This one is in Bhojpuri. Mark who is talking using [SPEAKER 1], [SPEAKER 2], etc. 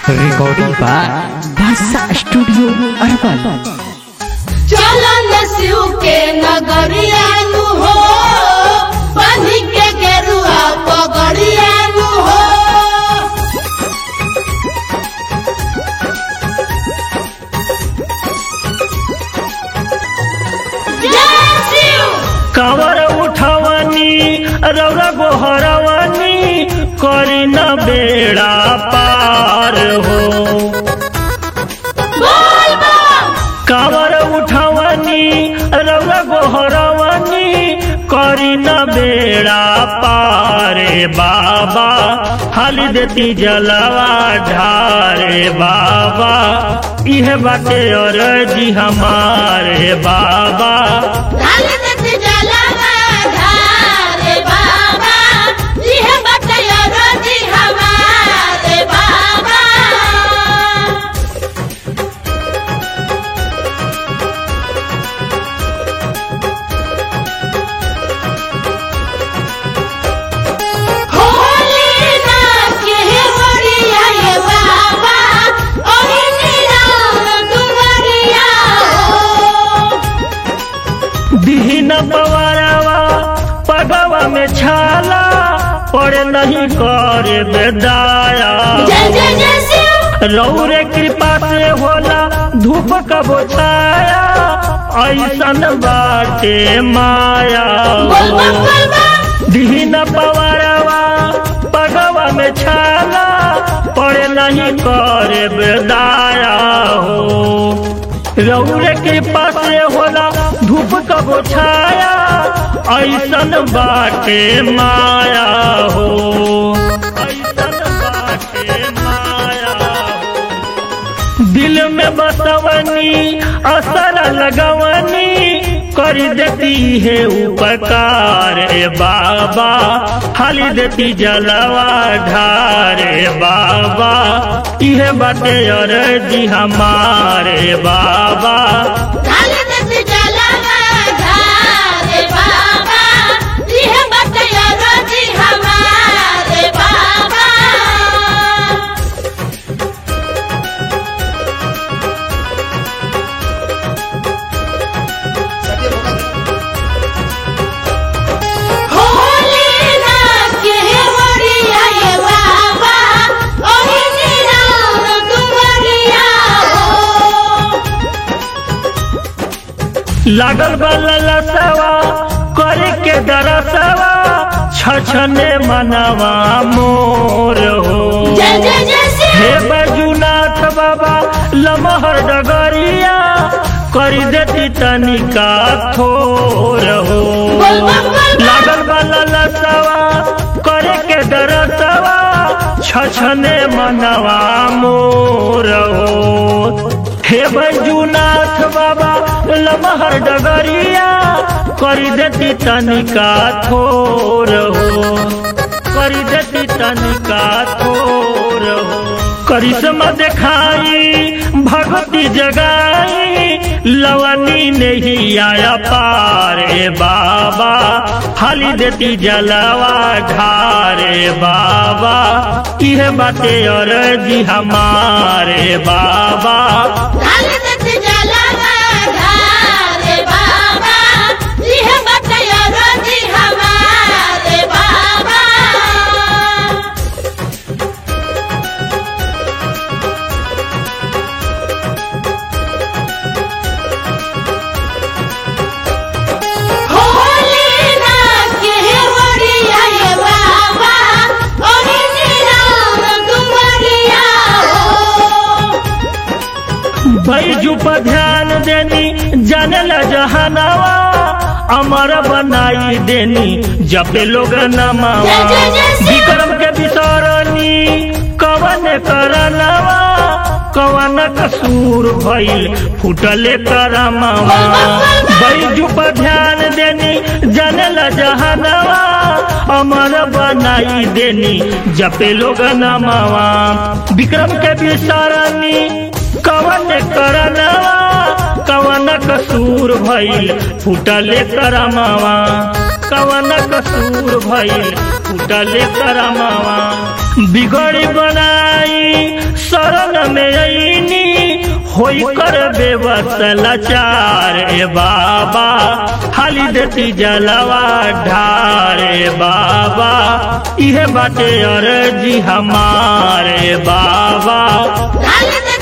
[SPEAKER 1] Recording by Basa Studio Urban.
[SPEAKER 2] चलन शिव के नगरियानु हो बनी के गेरुआ पगड़ियानु हो जय शिव
[SPEAKER 3] कावर उठवनी रौरा गोहरवनी करी न बेड़ा पार हो
[SPEAKER 2] बोल बम
[SPEAKER 3] कावर उठवनी रौरा गोहरवनी करी न बेड़ा पारे बाबा हाली देती जलवा ढारे बाबा इह बाटे और जी हमारे बाबा
[SPEAKER 2] ढाल देत जलवा धारे बाबा इह बटया रोजी हमारे बाबा होली ना के होरिया ये बाबा ओही निराम दुवरिया हो
[SPEAKER 3] दीन पवारवा पगवा में छाला पड़े नहीं करे बेदाया
[SPEAKER 2] जय जय जय शिव
[SPEAKER 3] रौरे कृपा से होला धूप कबो छाया ऐसन बाटे माया
[SPEAKER 2] बोल बम बोल बम
[SPEAKER 3] दीन पवारवा पगवा में छाला पड़े नहीं करे बेदाया हो रौरे कृपा से होला धूप कबो छाया ऐसन बाटे माया हो ऐसन बाटे माया हो दिल में बसवनी असर लगवनी कर देती है उपकार ए बाबा हाली देती जलवा ढारे बाबा इहे बाटे और जी हमारे बाबा
[SPEAKER 2] ढाल देत जलवा धारे बाबा इह बटया रोजी हमारे बाबा होली ना के होरिया ये बाबा ओही निराम दुवरिया हो
[SPEAKER 3] लागल बल्ला सवा करे के दरसवा छछने मनवा मोर हो
[SPEAKER 2] जय जय जय
[SPEAKER 3] हे
[SPEAKER 2] शिव
[SPEAKER 3] बजुनाथ बाबा लमहर डगरिया करी देती तनिका थोर हो
[SPEAKER 2] बोल बम बोल बम
[SPEAKER 3] लागल वाला लसवा करे के दरसवा छछने मनवा मोर हो हे बैजुनाथ बाबा लमहर डगरिया करी देती तनिका थोर हो करी देती तनिका थोर हो करिश्मा दिखाई भगवती जगाई लवनी नहीं आया पारे बाबा हाली देती जलवा ढारे बाबा यह बाते और जी हमारे बाबा
[SPEAKER 2] ढाल देत जलवा धारे बाबा इह बटया रोजी हमारे बाबा होली ना के होरिया ये बाबा ओही निराम दुवरिया हो
[SPEAKER 3] बैजू पर ध्यान देनी जानल जहानावा अमर बनाई देनी जपे लोग नमावा
[SPEAKER 2] जय जय जय शिव।
[SPEAKER 3] विक्रम के बिसरनी कवन करनवा कवन कसूर भइल फुटले करमावा बैजू पर ध्यान देनी जानल जहानावा अमर बनाई देनी जपे लोग नमावा विक्रम के बिसरनी कवन करनवा कवन कसूर भइल फुटले करमावा कवन कसूर भइल फूटले करमावा बिगड़ी बनाई शरण में अईनी होई कर बेबस लाचार ए बाबा हाली देती जलवा ढार ए बाबा इहे बाटे अर्जी हमारे बाबा
[SPEAKER 2] डाल दे